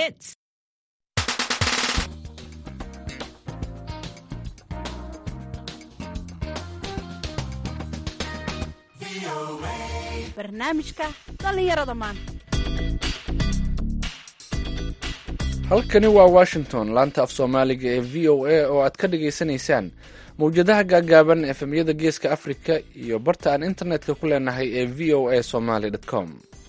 hits. barnaamijka dhallinyarada maanta halkani waa washington laanta af soomaaliga ee v o a oo aad ka dhagaysanaysaan mawjadaha gaagaaban efemyada geeska africa iyo barta aan internetka ku leenahay ee v o a somaly com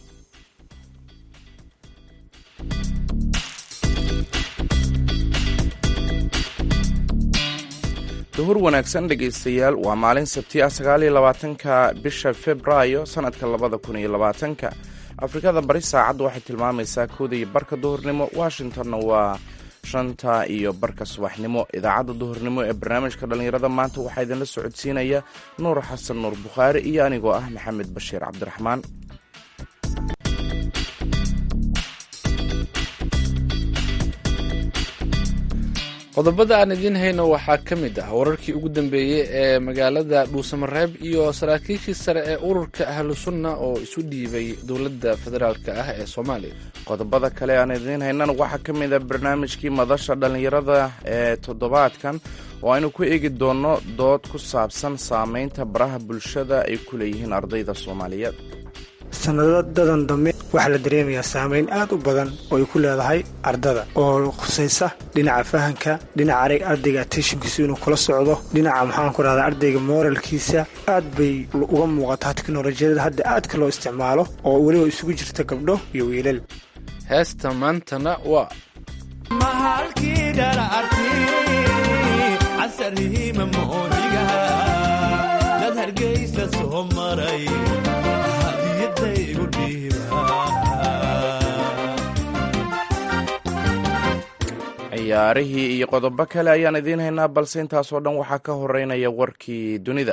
duhur wanaagsan dhegaystayaal waa maalin sabti ah sagaaliyo labaatanka bisha februaayo sanadka labada kun iyo labaatanka afrikada bari saacaddu waxay tilmaamaysaa kooda iyo barka duhurnimo washingtonna waa shanta iyo barka subaxnimo idaacadda duhurnimo ee barnaamijka dhallinyarada maanta waxaa idinla socodsiinaya nuur xasan nuur bukhaari iyo anigoo ah maxamed bashiir cabdiraxmaan qodobada aan idiin hayno waxaa ka mid ah wararkii ugu dambeeyey ee magaalada dhuusamareeb iyo saraakiishii sare ee ururka ahlu sunna oo isu dhiibay dowladda federaalka ah ee soomaaliya qodobada kale aan idiin haynana waxaa ka mid ah barnaamijkii madasha dhallinyarada ee toddobaadkan oo aynu ku eegi doonno dood ku saabsan saameynta baraha bulshada ay ku leeyihiin ardayda soomaaliyeed sanadadan dambe waxaa la dareemayaa saameyn aad u badan oo ay ku leedahay ardada oo khusaysa dhinaca fahanka dhinaca arag ardayga attentionkiisu inuu kula socdo dhinaca maxaan ku rahdaa ardayga moralkiisa aad bay uga muuqataa teknolojiyada hadda aadka loo isticmaalo oo weliba isugu jirta gabdho iyo wiilal heesta maantana waa ciyaarihii iyo qodobo kale ayaan idiin haynaa balse intaasoo dhan waxaa ka horeynaya warkii dunida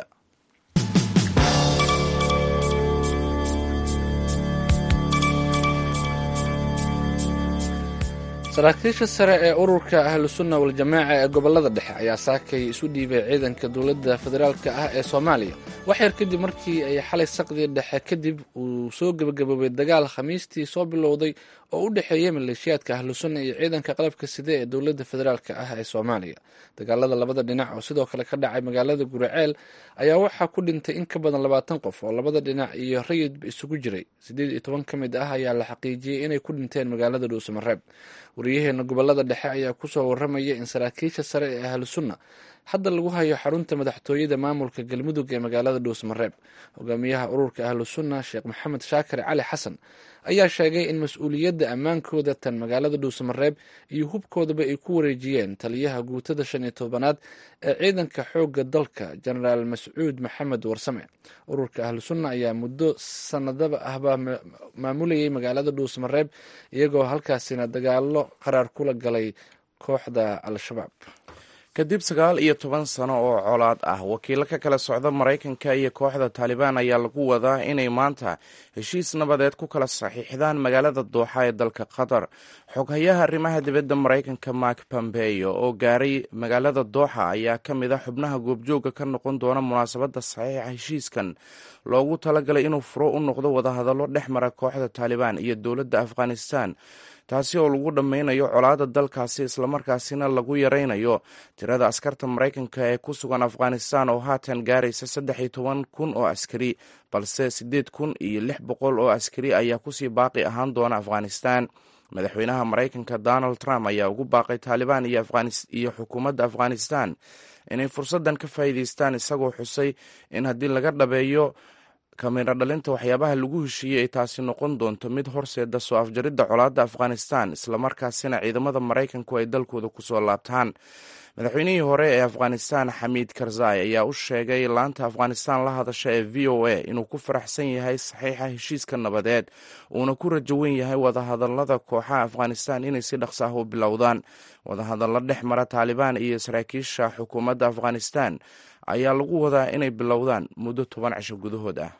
saraakiisha sare ee ururka ahlusunna waljamaaca ee gobolada dhexe ayaa saakay isu dhiibay ciidanka dowladda federaalka ah ee soomaaliya wax yar kadib markii ay xalay saqdii dhexe kadib uu soo gebagaboobay dagaal khamiistii soo bilowday oo u dhexeeyay maleeshiyaadka ahlusunna iyo ciidanka qalabka side ee dowladda federaalka ah ee soomaaliya dagaalada labada dhinac oo sidoo kale ka dhacay magaalada guraceel ayaa waxaa ku dhintay in ka badan labaatan qof oo labada dhinac iyo rayidba isugu jiray siddeed iyo toban ka mid ah ayaa la xaqiijiyey inay ku dhinteen magaalada dhuusamareeb wariyaheena gobolada dhexe ayaa kusoo waramaya in saraakiisha sare ee ahlusunna hadda lagu hayo xarunta madaxtooyada maamulka galmudug ee magaalada dhuusamareeb hogaamiyaha ururka ahlusunna sheekh maxamed shaakir cali xasan ayaa sheegay in mas-uuliyadda ammaankooda tan magaalada dhuusamareeb iyo hubkoodaba ay ku wareejiyeen taliyaha guutada shan iyo tobanaad ee ciidanka xoogga dalka jenaraal mascuud maxamed warsame ururka ahlusunna ayaa muddo sanadaba ahba maamulayay magaalada dhuusamareeb iyagoo halkaasina dagaalo qaraar kula galay kooxda al-shabaab kadib sagaal iyo toban sano oo colaad ah wakiilo ka kala socda maraykanka iyo kooxda taalibaan ayaa lagu wadaa inay maanta heshiis nabadeed ku kala saxiixdaan magaalada dooxa ee dalka qatar xoghayaha arrimaha dibadda maraykanka mark pompeyo oo gaaray magaalada dooxa ayaa ka mid a xubnaha goobjooga ka noqon doona munaasabadda saxiixa heshiiskan loogu talagalay inuu furo u noqdo wadahadallo dhex mara kooxda taalibaan iyo dowladda afghanistan taasi oo lagu dhammaynayo colaadda dalkaasi islamarkaasina lagu yaraynayo tirada askarta maraykanka ee ku sugan afghanistan oo haatan gaaraysa saddex iyo toban kun oo askari balse siddeed kun iyo lix boqol oo askari ayaa kusii baaqi ahaan doona afghanistan madaxweynaha maraykanka donald trump ayaa ugu baaqay taalibaan iyo xukuumadda afghanistan inay fursaddan ka faa'iidaystaan isagoo xusay in haddii laga dhabeeyo kamiro dhalinta waxyaabaha lagu heshiiyey ay taasi noqon doonto mid horseeda soo afjaridda colaadda afghanistan islamarkaasina ciidamada maraykanku ay dalkooda kusoo laabtaan madaxweynihii hore ee afghanistan xamiid karzai ayaa u sheegay laanta afghanistan la hadasha ee v o a inuu ku faraxsan yahay saxiixa heshiiska nabadeed uuna ku rajo wen yahay wadahadalada kooxaha afghanistan inay si dhaqsa ah u bilowdaan wadahadallo dhex mara taalibaan iyo saraakiisha xukuumadda afghanistan ayaa lagu wadaa inay bilowdaan muddo toban cisho gudahood ah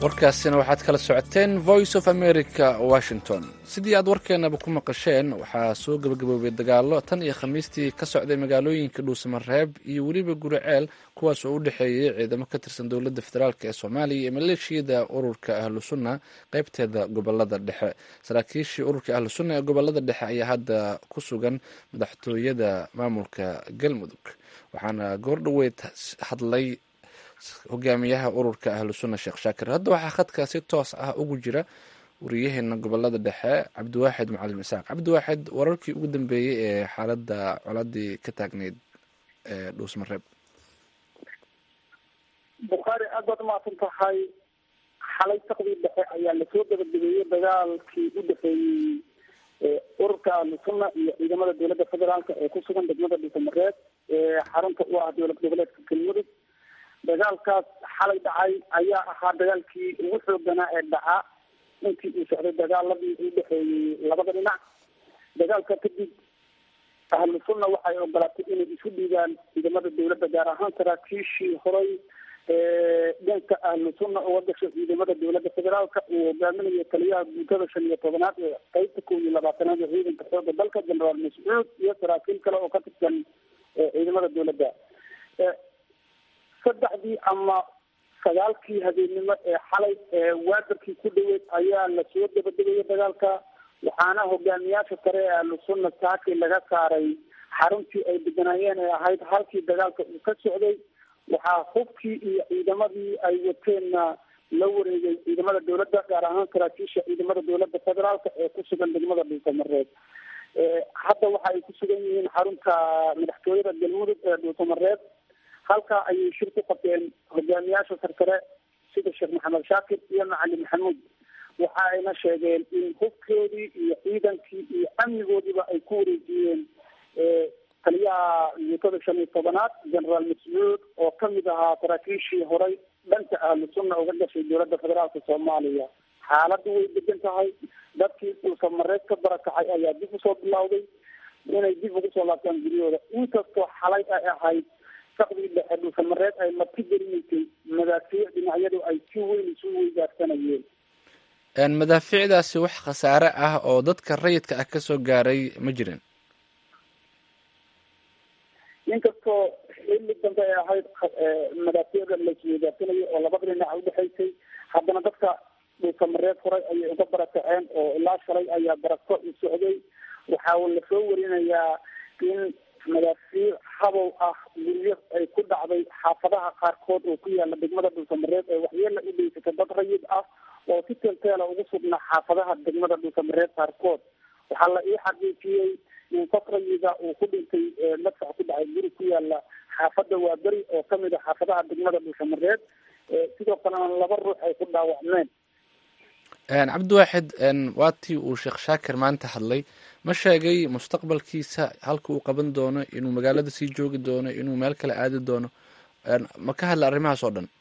warkaasina waxaad kala socoteen voice of america washington sidii aad warkeenaba ku maqasheen waxaa soo gebagaboobay dagaalo tan iyo khamiistii ka socday magaalooyinka dhuusamareeb iyo weliba guriceel kuwaas oo u dhexeeyay ciidamo ka tirsan dowladda federaalk ee soomaaliya iyo maleeshiyada ururka ahlu sunna qeybteeda gobolada dhexe saraakiishii ururka ahlu sunna ee gobolada dhexe ayaa hadda ku sugan madaxtooyada maamulka galmudug waxaana goordhoweyd hadlay hogaamiyaha ururka ahlu sunna sheekh shaakir hadda waxaa khadka si toos ah ugu jira wariyaheena gobolada dhexe cabdiwaaxid macalin isaaq cabdiwaaxid wararkii ugu dambeeyey ee xaaladda coladii ka taagneyd ee dhuusmareeb bukhaari aad baad umahadsan tahay xalay saqdii dhexe ayaa lasoo gabagabeeyey dagaalkii u dhexeeyey ururka ahlu sunna iyo ciidamada dowladda federaalk ee ku sugan degmada dhuusamareeb ee xarunta u ah dowlad goboleedka galmudug dagaalkaas xalay dhacay ayaa ahaa dagaalkii ugu xooganaa ee dhaca intii uu socday dagaaladii u dhexeeyey labada dhinac dagaalka kadib ahlu sunna waxay ogolaatay inay isu dhiibaan ciidamada dowladda gaar ahaan saraakiishii horay dhanka ahlu sunna uga gashay ciidamada dowladda federaalka uu hogaaminayo taliyaha guutada shan iyo tobanaad ee qeybta kow iyo labaatanaad ee ciidanka xooga dalka generaal mascuud iyo saraakiil kale oo ka tirsan ciidamada dowladda saddexdii ama sagaalkii habeennimo ee xalay ee waadarkii ku dhaweyd ayaa lasoo dabadegaya dagaalka waxaana hogaamiyaasha sare ee ahlu sunna saaki laga saaray xaruntii ay deganaayeen ee ahayd halkii dagaalka uu ka socday waxaa hubkii iyo ciidamadii ay wateenna la wareegay ciidamada dowladda gaar ahaan saraakiisha ciidamada dowladda federaalka ee ku sugan degmada dhuusamareeb hadda waxa ay ku sugan yihiin xarunta madaxtooyada galmudug ee dhuusamareeb halkaa ayay shir ku qabteen hogaamiyaasha sarsare sida sheekh maxamed shaakir iyo macalin maxamuud waxa ayna sheegeen in hubkoodii iyo ciidankii iyo amnigoodiiba ay ku wareejiyeen taliyaha guutada shan iyo tobanaad generaal mascuud oo kamid ahaa saraakiishii horay dhanka ahlu sunna uga gashay dowladda federaalka soomaaliya xaaladdu way degan tahay dadkii dhuusamareed ka barakacay ayaa dib usoo bilowday inay dib ugu soo laabtaan guryahooda inkastoo xalay ay ahayd saqdii dhexe dhuusamareed ay marti gelinaysay madaafiic dhinacyadu ay si weyn isu weydaarsanayeen madaafiicdaasi wax khasaare ah oo dadka rayidka ah kasoo gaaray ma jirin inkastoo xilli dambe ay ahayd madaafiicda laisweydaarsanayay oo labada dhinac udhexaysay haddana dadka dhuusamareed horay ayay uga barakaceen oo ilaa shalay ayaa barako u socday waxaa lasoo warinayaa in madaafiic habow ah guryo ay ku dhacday xaafadaha qaarkood oo ku yaala degmada dhuusamareed ee waxyeela u dheysata dad rayid ah oo si teelteela ugu sugnaa xaafadaha degmada dhuusamareed qaarkood waxaa la ii xaqiijiyey in qof rayida uu ku dhintay madfac ku dhacay guri ku yaala xaafada waaberi oo kamid a xaafadaha degmada dhuusamareed sidoo kalena laba ruux ay ku dhaawacmeen cabdiwaaxid waatii uu sheekh shaakir maanta hadlay ma sheegay mustaqbalkiisa halka uu qaban doono inuu magaalada sii joogi doono inuu meel kale aadi doono ma ka hadla arrimahaas oo dhan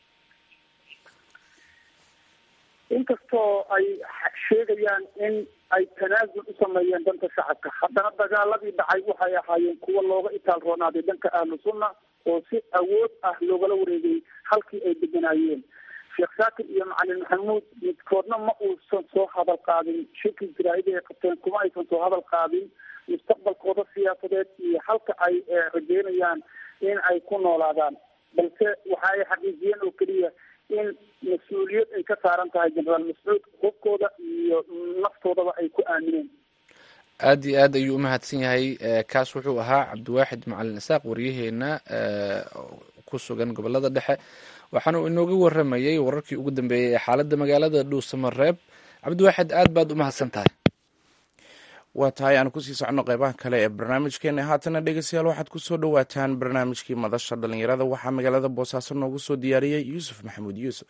inkastoo ay sheegayaan in ay tanaasul u sameeyeen dhanka shacabka haddana dagaaladii dhacay waxay ahaayeen kuwa looga itaal roonaaday dhanka ahlu sunna oo si awood ah loogala wareegay halkii ay deganaayeen sheekh shaakir iyo macalin maxamuud midkoodna ma uusan soo hadal qaadin shirkii jaraa'ida ay qabteen kuma aysan soo hadal qaadin mustaqbalkooda siyaasadeed iyo halka ay rajeynayaan in ay ku noolaadaan balse waxa ay xaqiijiyeen oo keliya in mas-uuliyad ay ka saaran tahay generaal mascuud hubkooda iyo naftoodaba ay ku aamineen aada iyo aad ayuu umahadsan yahay kaas wuxuu ahaa cabdiwaaxid macalin isaaq waryaheena ku sugan gobolada dhexe waxaana uu inooga waramayay wararkii ugu dambeeyey ee xaaladda magaalada dhuusamareeb cabdiwaaxid aad baad umahadsan tahay waa tahay aan kusii soconno qeybaha kale ee barnaamijkeena haatana dhegeystayaal waxaad kusoo dhowaataan barnaamijkii madasha dhalinyarada waxaa magaalada boosaaso noogu soo diyaariyey yuusuf maxamuud yuusuf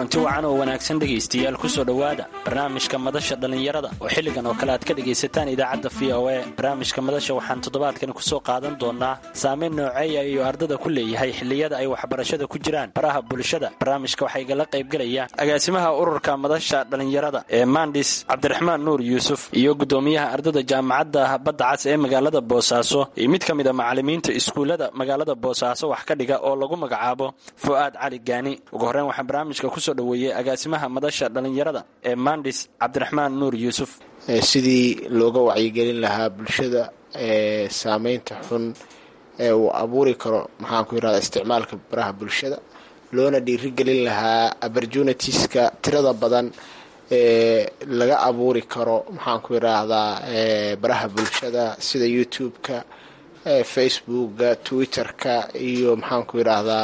kulanti wacan oo wanaagsan dhegaystayaal kusoo dhowaada barnaamijka madasha dhallinyarada oo xilligan oo kale aad ka dhegaysataan idaacadda v o e barnaamijka madasha waxaan toddobaadkan kusoo qaadan doonaa saameyn nooceeya iyo ardada ku leeyahay xilliyada ay waxbarashada ku jiraan baraha bulshada barnaamijka waxaa igala qaybgelaya agaasimaha ururka madasha dhallinyarada ee mandis cabdiraxmaan nuur yuusuf iyo gudoomiyaha ardada jaamacadda badda cas ee magaalada boosaaso iyo mid ka mid a macalimiinta iskuullada magaalada boosaaso wax ka dhiga oo lagu magacaabo fu'aad cali gaani ugu horreyn waxaan barnaamijka kusoo dhoweeyey agaasimaha madasha dhallinyarada ee mandis cabdiraxmaan nuur yuusuf sidii looga wacyigelin lahaa bulshada ee saameynta xun ee uu abuuri karo maxaanku yirahda isticmaalka baraha bulshada loona dhiirigelin lahaa opportunitiska tirada badan ee laga abuuri karo maxaanku yiraahdaa baraha bulshada sida youtube-ka facebooka twitter-ka iyo maxaanku yiraahdaa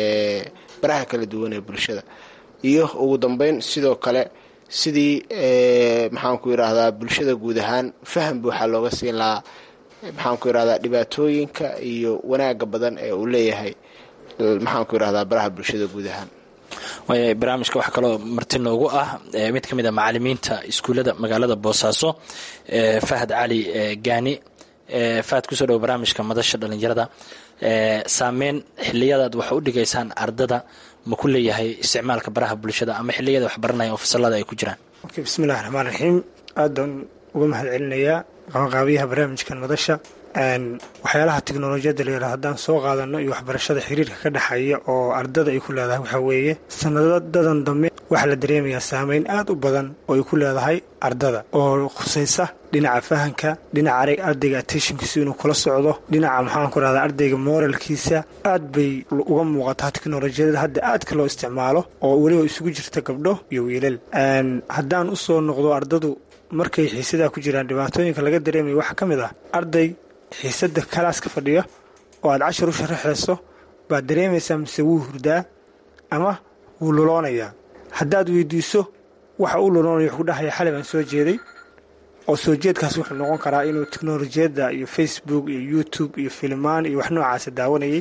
baraha kala duwan ee bulshada iyo ugu dambeyn sidoo kale sidii maxaanku yiraahdaa bulshada guud ahaan faham buuxa looga siin lahaa maxaanku yirahdaa dhibaatooyinka iyo wanaaga badan ee uu leeyahay maxaanku yirahdaa baraha bulshada guud ahaan waaya barnaamijka waxaa kaloo marti noogu ah mid ka mid a macalimiinta iskuullada magaalada boosaaso fahad cali gaani fahad kusoo dhowo barnaamijka madasha dhallinyarada saameyn xiliyadaad wax u dhigaysaan ardada ma ku leeyahay isticmaalka baraha bulshada ama xiliyada wax baranaya oo fasalada ay ku jiraan okay bismillahi raxmaan raxiim aadaan uga mahad celinayaa qabanqaabiyaha barnaamijkan madasha waxyaalaha teknolojiyadda la yidhaha haddaan soo qaadano iyo waxbarashada xiriirka ka dhexeeya oo ardada ay ku leedahay waxaa weeye sanadadan dambe waxaa la dareemayaa saameyn aad u badan oo ay ku leedahay ardada oo khusaysa dhinaca fahanka dhinaca arag ardayga attentionkiisu inuu kula socdo dhinaca maxaan ku rahdaa ardayga moralkiisa aad bay uga muuqataa teknolojiyada hadda aadka loo isticmaalo oo weliba isugu jirta gabdho iyo wiilal haddaan usoo noqdo ardadu markay xiisadaa ku jiraan dhibaatooyinka laga dareemaya waxaa ka mid ah arday xiisada kalaaska fadhiya oo aad cashar u sharaxayso baad dareemaysaa mise wuu hurdaa ama wuu luloonayaa haddaad weydiiso waxa uu luloonaya wuxuu dhahaya xalay baan soo jeeday oo soo jeedkaas wuxuu noqon karaa inuu teknolojiyadda iyo facebook iyo youtube iyo filimaan iyo wax noocaasa daawanayay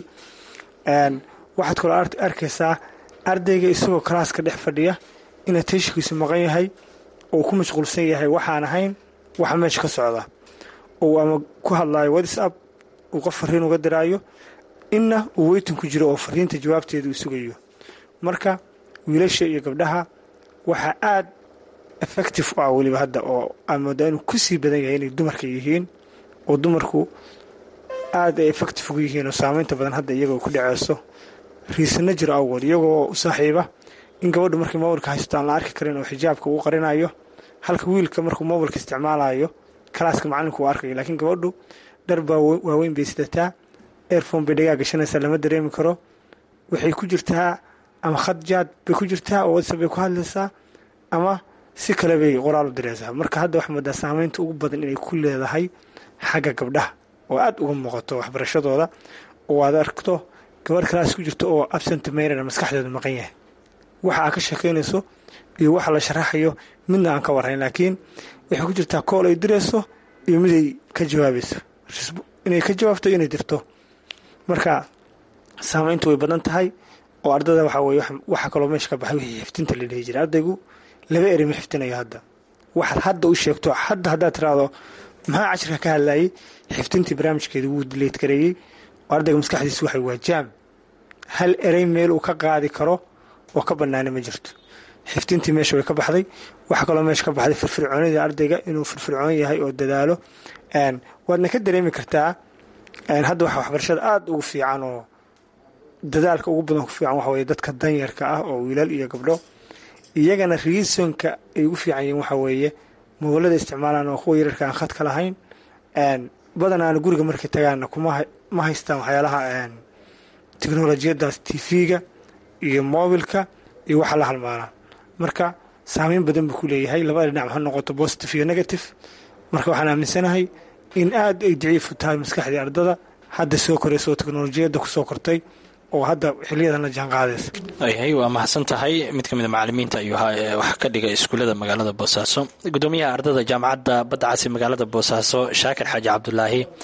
waxaad kaloo arkaysaa ardayga isagoo kalaaska dhex fadhiya in attentionkiisu maqan yahay oo ku mashquulsan yahay waxaan ahayn waxa meesha ka socda ou ama ku hadlaayo whatsapp uu qof fariin uga diraayo inna uu weytin ku jiro oo fariinta jawaabteeda uu sugayo marka wiilasha iyo gabdhaha waxaa aad effective u ah weliba hadda oo aan moodaa inuu ku sii badan yahay inay dumarka yihiin oo dumarku aad ay effective ugu yihiin oo saameynta badan hadda iyagoo ku dhaceyso riisana jiro awgood iyagoo u saaxiiba in gabadhu markay mobilka haysto aan la arki karin oo xijaabka uu qarinayo halka wiilka markuu mobilka isticmaalayo kalaaska macalinku uu arkayo laakiin gabadhu dhar baa waaweyn bay sidataa airfone bay dhagaa gashanaysaa lama dareemi karo waxay ku jirtaa ama khad jaad bay ku jirtaa oo whatsapp bay ku hadlaysaa ama si kale bay qoraal u diraysaa marka hadda waxaa moodaa saameynta ugu badan inay ku leedahay xagga gabdhaha oo aad uga muuqato waxbarashadooda oo aad arkto gabadh kalaas ku jirto oo absent maynana maskaxdeedu maqan yahay waxa aad ka sheekaynayso iyo waxa la sharaxayo midna aan ka warrayn laakiin waxay ku jirtaa kool ay dirayso iyo miday ka jawaabayso inay ka jawaabto inay dirto marka saameyntu way badan tahay oo ardada waxaa weye waxa kaloo meesha ka baxay wixii xiftinta la dhihi jiray ardaygu laba eri ma xiftinayo hadda waxaad hadda u sheegto hadda haddaad tiraahdo maxaa cashirka ka hadlayay xiftintii barnaamijkeeda wuu dileyd gareeyey oo ardayga maskaxdiisa waxay waa jaam hal erey meel uu ka qaadi karo oo ka bannaana ma jirto xiftintii meesha way ka baxday waxaa kaloo meesha ka baxday firfircoonida ardayga inuu firfircoon yahay oo dadaalo waadna ka dareemi kartaa hadda waxa waxbarashada aada ugu fiican oo dadaalka ugu badan ku fiican waxa weye dadka danyarka ah oo wiilal iyo gabdho iyagana reasonka ay ugu fiican yihiin waxa weeye mobolada isticmaalaan oo kuwa yararka aan khadka lahayn badanaana guriga markay tagaanna kuma ma haystaan waxyaalaha teknolojiyadaas tv-ga iyo mobilka iyo waxa la halmaalaan marka saameyn badan buu ku leeyahay labada dhinac ha noqoto positive iyo negative marka waxaan aaminsanahay in aad ay daciifu tahay maskaxdii ardada hadda soo koraysa oo teknolojiyadda kusoo kortay oo hadda xiliyadan la jaan qaadaysa yahay waa mahadsan tahay mid ka mid a macalimiinta ayuu ahaa ee wax ka dhiga iskuullada magaalada boosaaso gudoomiyaha ardada jaamacadda badda casi magaalada boosaaso shaakir xaaji cabdulaahi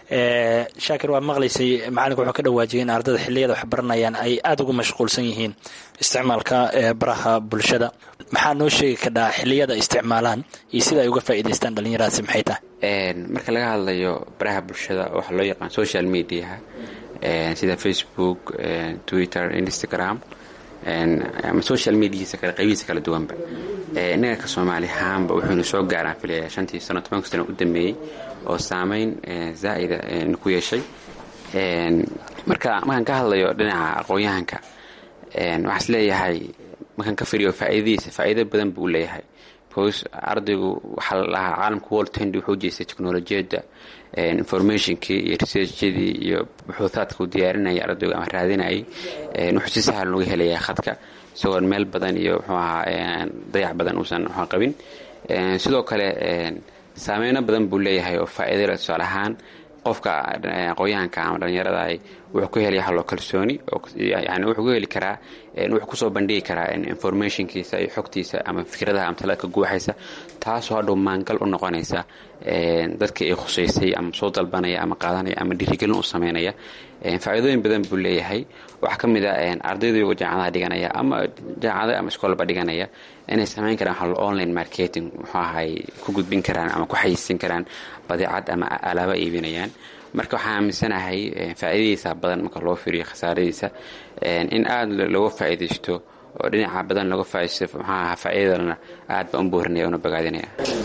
shaakir waa maqlaysay macalinka wuxuu ka dhawaajiyay in ardada xiliyada wax baranayaan ay aada ugu mashquulsan yihiin isticmaalka baraha bulshada maxaa noo sheegi kadhaa xiliyada isticmaalaan iyo sida ay uga faa'iidaystaan dhallinyaradaasi maxay tahay marka laga hadlayo baraha bulshada waxaa loo yaqaan social mediaha sida facebook twitter instagram ama social mediasa kale qaybihiisa kala duwanba innaga ka soomaali ahaanba wuxuunu soo gaaraan filaya shantii sano tobanka sano u dambeeyey oo saameyn zaa'ida ku yeeshay marka markaan ka hadlayo dhinaca aqoon-yahanka waxaa is leeyahay markaan ka firiyo faa'iidadiisa faa'iido badan buu leeyahay bcause ardaygu waxaa la dhahaa caalamka world tend wuxuu jeestay technolojiyadda informationkii iyo researchadii iyo buxuuhaadka uu diyaarinayay ardaygu ama raadinayay wuxuu si sahal uga helayaa khadka isagoon meel badan iyo muxuu ahaa dayac badan uusan waxaa qabin sidoo kale saameyno badan buu leeyahay oo faa'iido leh tusaale ahaan qofka aqoon-yahanka ama dhallinyarada wuxuu ka helaya halloo kalsooni yani wuxuu ka heli karaa wuxuu kusoo bandhigi karaa informationkiisa iyo xogtiisa ama fikradaha ama talaadka guuxaysa taasoo hadhow maangal u noqonaysa dadka ay khusaysay ama soo dalbanaya ama qaadanaya ama dhiirigelin u sameynaya faa'iidooyin badan buu leeyahay waxaa ka mid a ardaydu jaamacadaha dhiganaya ama jaamacada ama iskoolba dhiganaya inay samayn karaan hal online marketing muxuu ahay ku gudbin karaan ama ku xayiisin karaan badeecad ama alaaba iibinayaan marka waxaan aaminsanahay faa'iidadiisa badan marka loo firiyo khasaaradiisa in aada looga faa'iidaysto oo dhinaca badan looga faaidaysto muxuu ahaa faa'iidadana aad baan u boorinaya una bogaadinaya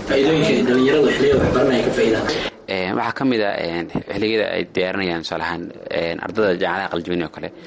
waxaa ka mid a xilligada ay diyaarinayaan tusaalahaan ardada jaamacadaha qaljabin oo kale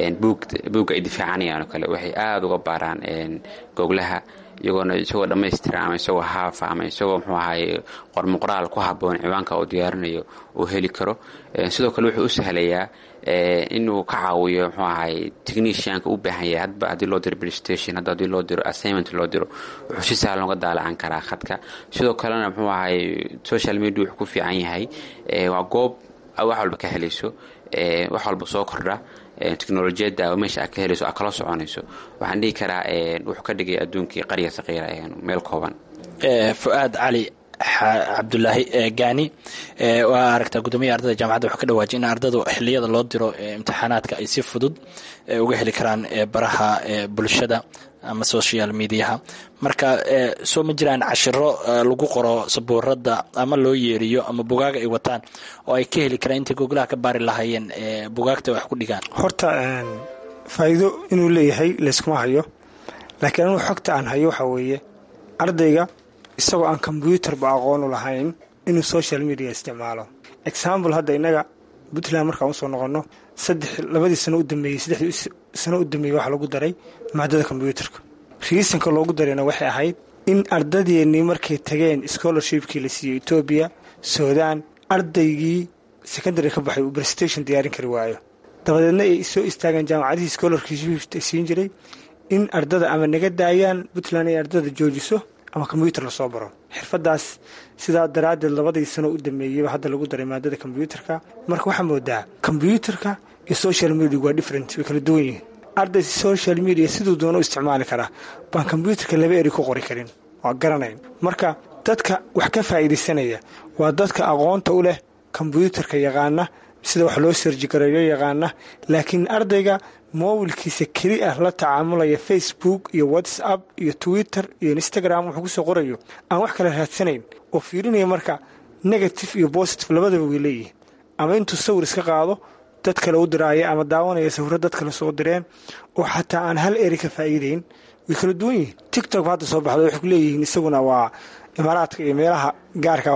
buugga ay difaacanayaan oo kale waxay aada uga baaraan goglaha iyagoona isagoo dhammaystiran ama isagoo haafa ama isagoo muxuu ahaye qormuqoraal ku haboon ciwaanka uu diyaarinayo uu heli karo sidoo kale wuxuu u sahlayaa inuu ka caawiyo muxuu ahaye technicianka u baahan yahay hadba haddii loo diro playstation hadda haddii loo diro assignment loo diro wuxuu si sahlan uga daalacan karaa khadka sidoo kalena muxuu ahaye social media wuxuu ku fiican yahay waa goob wax walba ka helayso wax walba soo kordha teknolojiyadda oo meesha aad ka helayso aad kala soconayso waxaan dhihi karaa wuxuu ka dhigay adduunkii qarya saqiira meel kooban fu'aad cali cabdulaahi gaani waa aragtaa guddoomiyaha ardada jaamacadda wuxuu ka dhawaajiyay in ardadu xiliyada loo diro imtixaanaadka ay si fudud uga heli karaan baraha bulshada ama social mediaha marka soo ma jiraan cashiro lagu qoro sabuurada ama loo yeeriyo ama bugaaga ay wataan oo ay ka heli karaan intay goglaha ka baari lahaayeen bugaagta wax ku dhigaan horta faa'iido inuu leeyahay layskuma hayo laakiin anuu xogta aan hayo waxaa weeye ardayga isagoo aan kombyuutarba aqoonu lahayn inuu social media isticmaalo example hadda innaga puntland markaan usoo noqonno saddex labadii sano u dambeeyey saddexdii sano u dambeeyey waxaa lagu daray maadada kombyuutarka riisanka loogu darayna waxay ahayd in ardadeennii markay tageen scholarshipkii la siiyey etoobiya suudaan ardaygii secondary ka baxay uu prestation diyaarin kari waayo dabadeedna ay soo istaageen jaamacadihii scholarship siin jiray in ardada ama naga daayaan puntland ay ardada joojiso ama kombyuutar lasoo baro xirfadaas sidaa daraaddeed labadii sano u dameeyeyba hadda lagu daray maadada kombyuutarka marka waxaa moodaa kombyuutarka iyo social media waa different way kala duwan yihiin arday social media siduu doona u isticmaali karaa baan kombyuutarka laba eri ku qori karin waa garanayn marka dadka wax ka faa'iidaysanaya waa dadka aqoonta u leh kombyuutarka yaqaana sida wax loo serjigareeyo yaqaana laakiin ardayga mobilkiisa keli ah la tacaamulaya facebook iyo whatsapp iyo twitter iyo instagram wuxuu kusoo qorayo aan wax kale raadsanayn oo fiirinaya marka negative iyo positive labadaba way leeyihiin ama intuu sawir iska qaado dad kale u diraaya ama daawanaya sawiro dad kale soo direen oo xataa aan hal eri ka faa'iidayn way kala duwan yihiin tictok hadda soo baxda waxay ku leeyihiin isaguna waa imaaraadka iyo meelaha gaarka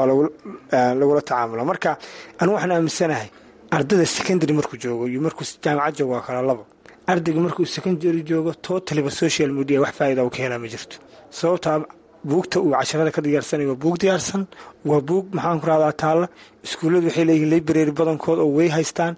lagula tacaamula marka anu waxaan aaminsanahay ardada secondary markuu joogo iyo markuu jaamacad joogo waa kala labo ardayga markuu secondary joogo totaliba social media wax faa'ida uu ka helaa ma jirto sababtaa buugta uu casharada ka diyaarsanayo waa buug diyaarsan waa buug maxaan ku rahdaa taalla iskuulladu waxay leeyihiin library badankood oo way haystaan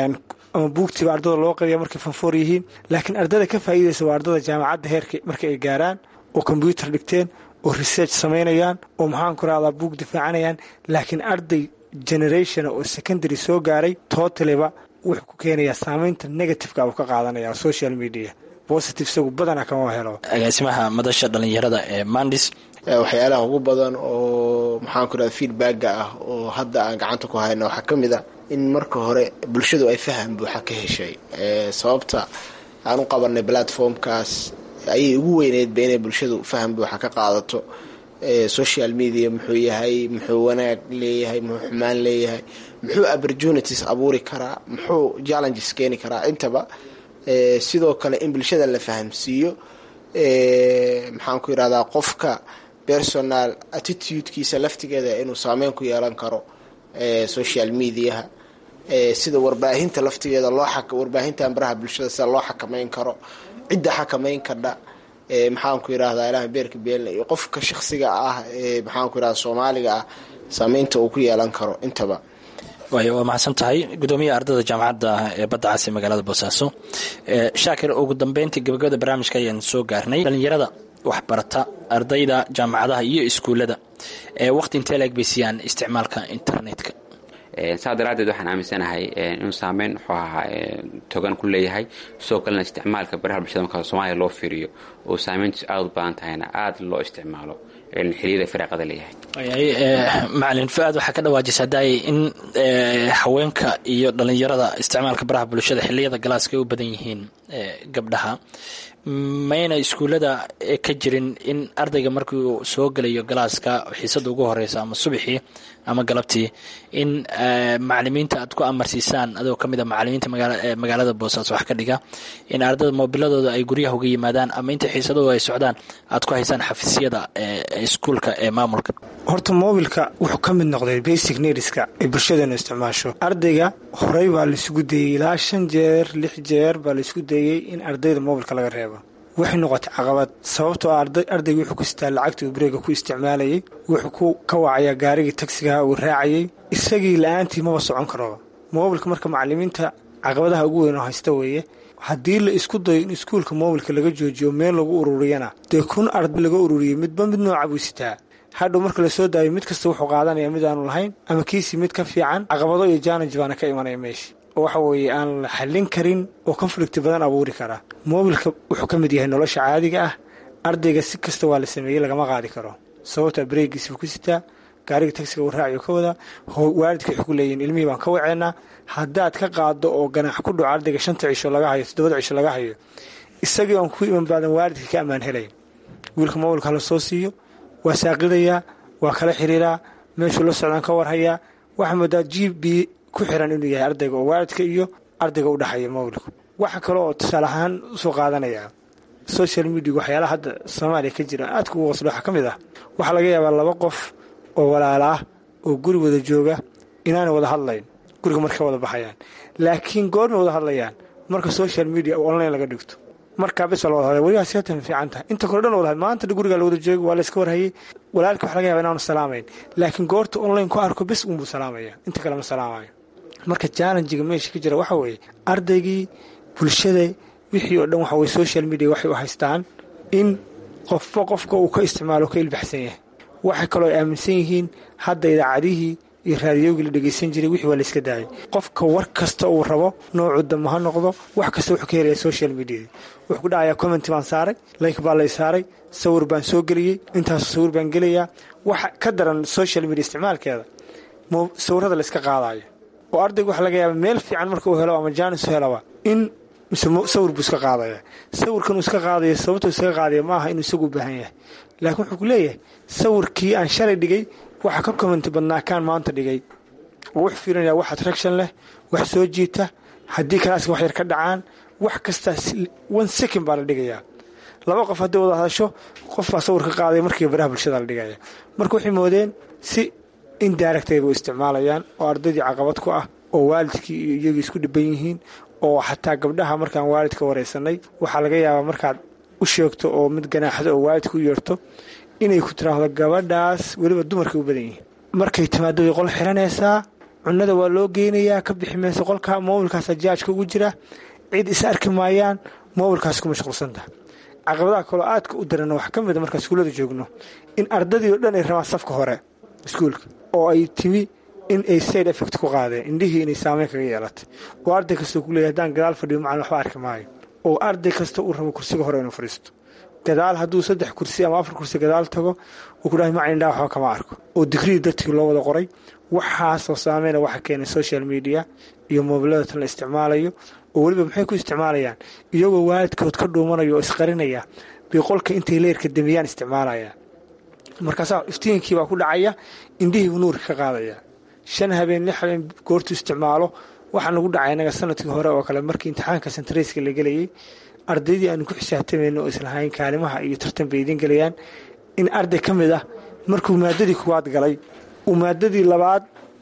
ama buugtiiba ardada loo qabiya markay fanfoor yihiin laakiin ardada ka faa'iidaysa waa ardada jaamacadda heerka marka ay gaaraan oo kombyuutar dhigteen oo research samaynayaan oo maxaan ku rahdaa buug difaacanayaan laakiin arday generation oo secondary soo gaaray totaliba wuxuu ku keenayaa saamaynta negativeka uu ka qaadanaya social media positive isagu badanaa kama helo agaasimaha madasha dhalinyarada ee mandis waxyaalaha ugu badan oo maxaan ku irahda feedbacka ah oo hadda aan gacanta ku hayno waxaa ka mid a in marka hore bulshadu ay faham buuxa ka heshay sababta aan u qabanay platformkaas ayay ugu weyneydba inay bulshadu faham buuxa ka qaadato social media muxuu yahay muxuu wanaag leeyahay muxuu xumaan leeyahay muxuu opportunities abuuri karaa muxuu challenges keeni karaa intaba sidoo kale in bulshada la fahamsiiyo maxaan ku yirahdaa qofka personal attitudekiisa laftigeeda inuu saameyn ku yeelan karo social mediaha sida warbaahinta laftigeeda loo warbaahintan baraha bulshada sida loo xakameyn karo cidda xakameyn kadha maxaan ku yirahdaa ilaha beerka beelna iyo qofka shaksiga ah ee maxaan ku yirahda soomaaliga ah saameynta uu ku yeelan karo intaba waay waa mahadsan tahay gudoomiyaha ardayda jaamacadda ee badda cas ee magaalada boosaaso shaakir ugu dambeyntii gabagabada barnaamijka ayaan soo gaarnay dhalinyarada waxbarata ardayda jaamacadaha iyo iskuullada waqti intee laeg bay siiyaan isticmaalka internetka saa daraaddeed waxaan aaminsanahay inuu saameyn wuxuu ahaa togan ku leeyahay sidoo kalena isticmaalka baraha bulshada marka soomaaliya loo fiiriyo oo saameyntiisu aada u badan tahayna aada loo isticmaalo xiliyada firaaqada leeyahay macalin fu-aad waxaa ka dhawaajisa daayay in haweenka iyo dhalinyarada isticmaalka baraha bulshada xiliyada galaaska ay u badan yihiin gabdhaha mayna iskuullada ka jirin in ardayga markii uu soo gelayo galaaska xiisada ugu horeysa ama subaxii ama galabtii in macalimiinta aad ku amarsiisaan adoo kamid a macalimiinta magaalada boosaaso wax ka dhiga in ardayda moobiladooda ay guryaha uga yimaadaan ama inta xiisadooda ay socdaan aad ku haysaan xafiisyada iskuulka ee maamulka horta moobilka wuxuu ka mid noqday basic needska ay bulshadeenu isticmaasho ardayga horey baa laisugu dayey ilaa shan jeer lix jeer baa laisku dayey in ardayda moobilka laga reebo waxay noqotay caqabad sababtoo ah ardayga wuxuu ku sitaa lacagtii uu bareega ku isticmaalayay wuxuu ku ka wacayaa gaarigii tagsigaha uu raacayay isagii la-aantii maba socon karoba moobilka marka macalimiinta caqabadaha ugu weyn oo haysta weeye haddii la isku dayo in iskuulka moobilka laga joojiyo meel lagu ururiyana dee kun arday laga ururiyey midba mid nooca buu sitaa hadhow marka lasoo daayo mid kasta wuxuu qaadanaya mid aanu lahayn ama kiisii mid ka fiican caqabado iyo jaanaj baana ka imanaya meesha oo waxa weeye aan la xallin karin oo konflikti badan abuuri karaa moobilka wuxuu ka mid yahay nolosha caadiga ah ardayga si kasta waa la sameeyey lagama qaadi karo sababtaa bareegiisi buu ku sitaa gaariga tagsiga uu raaciyo ka wadaa waalidka waxay ku leeyihin ilmihii baan ka waceynaa haddaad ka qaado oo ganaax ku dhaco ardayga shanta cisho laga hayo toddobada cisho laga hayo isagii oon ku iman baadan waalidka ka ammaan helayn wiilka moobilka la soo siiyo waa saaqidayaa waa kala xiriiraa meeshuu la socdaan ka warhayaa waxaa moodaa g b ku xiran inuu yahay ardayga oo waalidka iyo ardayga u dhexeeya moobilku waxa kale oo tusaale ahaan usoo qaadanaya social media waxyaalaha hadda soomaaliya ka jira aadka ugu qoslo waxaa ka mid ah waxaa laga yaabaa laba qof oo walaala ah oo guri wada jooga inaanay wada hadlayn guriga markay wada baxayaan laakiin goormay wada hadlayaan marka social media online laga dhigto markaa bis waa la wada hadlay weligaa seetan fiican tahay inta kore dhan la wada hadlay maanta gurigaa la wada jooga waa la iska warhayay walaalka waxa laga yaba inaanu salaamayn laakiin goorta online ku arko bis unbuu salaamaya inta kale ma salaamayo marka challenjiga meesha ka jira waxa weeye ardaygii bulshada wixii oo dhan waxa weye social media waxay u haystaan in qofba qofka uu ka isticmaalo ka ilbaxsan yahay waxay kaloo ay aaminsan yihiin hadda idaacadihii iyo raadiyogii la dhegaysan jiray wixii waa la iska daayay qofka war kasta uu rabo noocu damba ha noqdo wax kasta wuxuu ka helaya social mediada wuxuu ku dhacayaa commenti baan saaray like baa lay saaray sawir baan soo geliyey intaasu sawir baan gelayaa waxa ka daran social media isticmaalkeeda sawirada la iska qaadayo oo ardayga waxa laga yaaba meel fiican marka uu helo ama jaanis u helaba in mise sawir buu iska qaadaya sawirkan uu iska qaadayo sababtuu iskaga qaadaya ma aha inuu isagu u baahan yahay laakiin wuxuu ku leeyahay sawirkii aan shalay dhigay waxa ka commenti badnaa kaan maanta dhigay oo wuxuu fiirinaya wax attraction leh wax soo jiita haddii kalaaska wax yar ka dhacaan wax kastaa one second baa la dhigayaa laba qof haddii wada hadasho qof baa sawir ka qaadaya markiiba baraha bulshada la dhigaya marka waxay moodeen si indirectayba u isticmaalayaan oo ardaydii caqabad ku ah oo waalidkii iyo iyagii isku dhiban yihiin oo xataa gabdhaha markaan waalidka waraysanay waxaa laga yaabaa markaad u sheegto oo mid ganaaxdo oo waalidka u yeerto inay ku tiraahdo gabadhaas weliba dumarkay u badan yihiin markay timaado way qol xiranaysaa cunada waa loo geynayaa ka bixi mayso qolka moobilkaasa jaajka ugu jira cid is arki maayaan moobilkaas ku mashquulsanta caqabadaha kaloo aadka u darana waxaa ka mid a markaan iskuullada joogno in ardadii oo dhan ay rabaan safka hore iskuulka oo ay timi in ay side effect ku qaadeen indhihii inay saameyn kaga yeelatay oo arday kastoo ku leeyahy haddaan gadaal fadhiyo macalin waxba arki maayo oo arday kasta uu rabo kursiga hore inuu fadhiisto gadaal hadduu saddex kursi ama afar kursi gadaal tago uu ku dhahay macalin indhaa waxba kama arko oo digrii dartii loo wada qoray waxaasoo saameyna waxa keenay social media iyo moobilada tan la isticmaalayo oo weliba maxay ku isticmaalayaan iyagoo waalidkood ka dhuumanaya oo isqarinaya bay qolka intay leerka damiyaan isticmaalayaan markaasaa iftiinkii baa ku dhacaya indhihiibu nuurka ka qaadaya shan habeen lix habeen goortuu isticmaalo waxaa nagu dhacay inaga sanadkii hore oo kale markii imtixaanka sentarayska la gelayay ardaydii aanu ku xisaabtamayno oo islahayn kaalimaha iyo tartan bay idiin gelayaan in arday ka mid ah markuu maadadii kuwaad galay uu maadadii labaad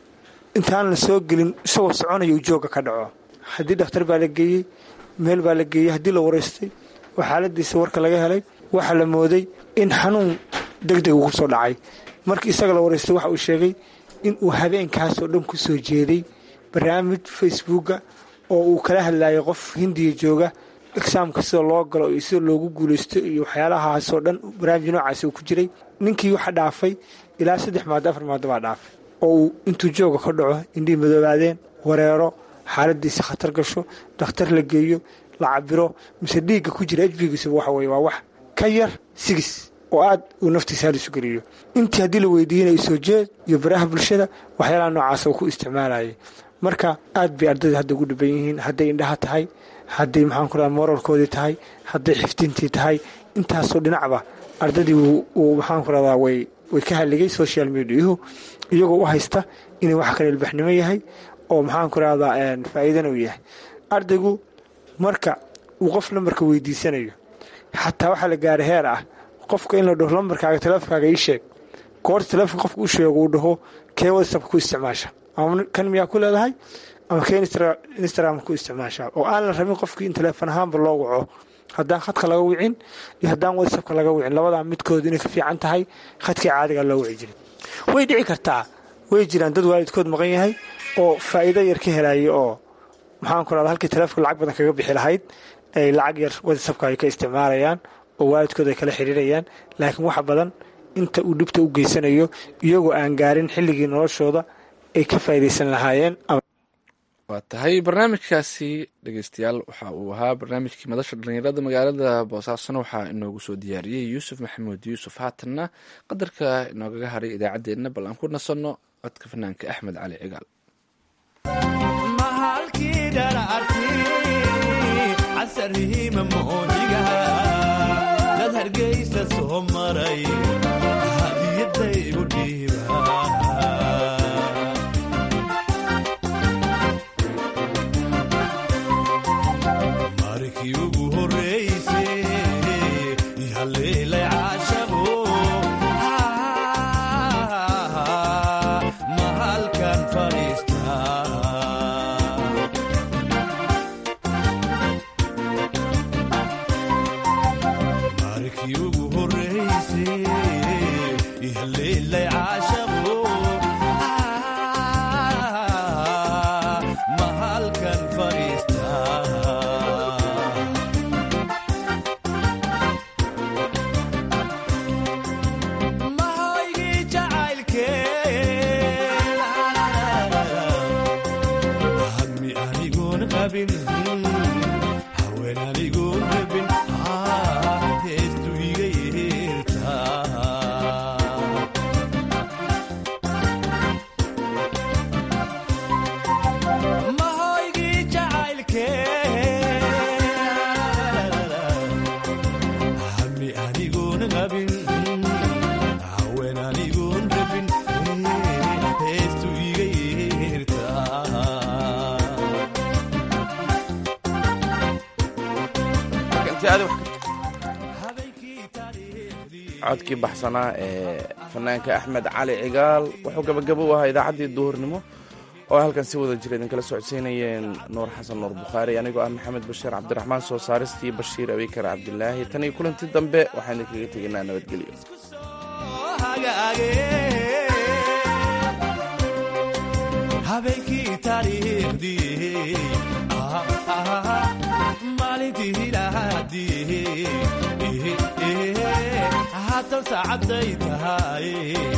intaan la soo gelin isagoo soconaya uu jooga ka dhaco haddii dhakhtar baa la geeyey meel baa la geeyey haddii la waraystay oo xaaladiisa warka laga helay waxaa la mooday in xanuun deg deg ugu soo dhacay markii isaga la waraystay waxa uu sheegay in uu habeenkaasoo dhan ku soo jeeday barnaamij facebooka oo uu kala hadlayay qof hindiya jooga exaamka sida loo galo iyo sida loogu guulaysto iyo waxyaalahaasoo dhan barnaamij noocaas uu ku jiray ninkii waxa dhaafay ilaa saddex maado afar maado baa dhaafay oo uu intuu jooga ka dhaco indhihii madoobaadeen wareero xaaladiisi khatar gasho dhakhtar la geeyo la cabiro mise dhiigga ku jira hbgiisuba waxa weye waa wax ka yar sigis oo aad uu naftiisa hal isu geliyo intii haddii la weydiinayo soo jeed iyo baraha bulshada waxyaalaha noocaasa uu ku isticmaalayay marka aad bay ardayda hadda ugu dhiban yihiin hadday indhaha tahay hadday maxaan ku radaa moralkoodii tahay hadday xifdintii tahay intaasoo dhinacba ardaydii uu maxaan ku radaa way way ka haligay social mediahu iyagoo u haysta inuu wax kale ilbaxnimo yahay oo maxaan ku rahdaa faa'iidana uu yahay ardaygu marka uu qof lambarka weydiisanayo xataa waxaa la gaaray heer ah qofka in la dhaho lambarkaaga teleefonkaaga ii sheeg goorta telefonka qofka u sheego uu dhaho kee whatsappka ku isticmaasha ama kan miyaa ku leedahay ama kee instagram ku isticmaasha oo aan la rabin qofkii in teleefon ahaanba loo waco haddaan khadka laga wicin iyo haddaan whatsappka laga wicin labadaa midkood inay ka fiican tahay khadkii caadiga loo wici jiray way dhici kartaa way jiraan dad waalidkood maqan yahay oo faa'iido yar ka helaya oo maxaan ku rahda halkii teleefon lacag badan kaga bixi lahayd ay lacag yar whatsappka ay ka isticmaalayaan oo waalidkood ay kala xiriirayaan laakiin waxa badan inta uu dhibta u geysanayo iyagoo aan gaarin xilligii noloshooda ay ka faa'iidaysan lahaayeen waa tahay barnaamijkaasi dhegeystayaal waxa uu ahaa barnaamijkii madasha dhallinyarada magaalada boosaasona waxaa inoogu soo diyaariyey yuusuf maxamuud yuusuf haatanna qadarka inoogaga haray idaacaddeenna bal aan ku nasanno codka fanaanka axmed cali cigaal codkii baxsanaa ee fanaanka axmed cali cigaal wuxuu gabagabo u ahaa idaacaddii duhurnimo oo halkan si wada jira idinkala socodsiinayeen nuur xasan nuur bukhaari anigoo ah maxamed bashiir cabdiraxmaan soo saaristii bashiir abikar cabdilaahi tan iyo kulantii dambe waxaan idinkaga tegaynaa nabadgelyo habeenkii taariikhdii maalintii lahaadii haatan saacaday tahay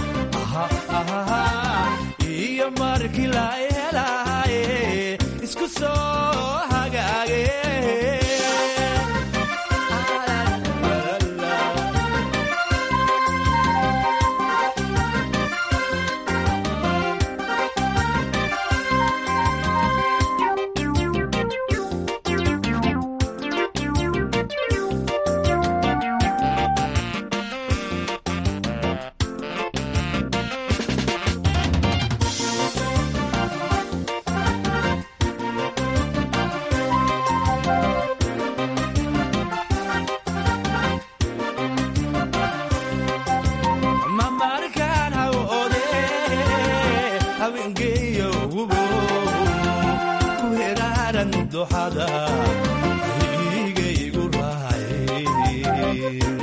iyo markii la helaaye isku soo hagaage habeengeeyo wubo ku heraaran duxada igaygu raacay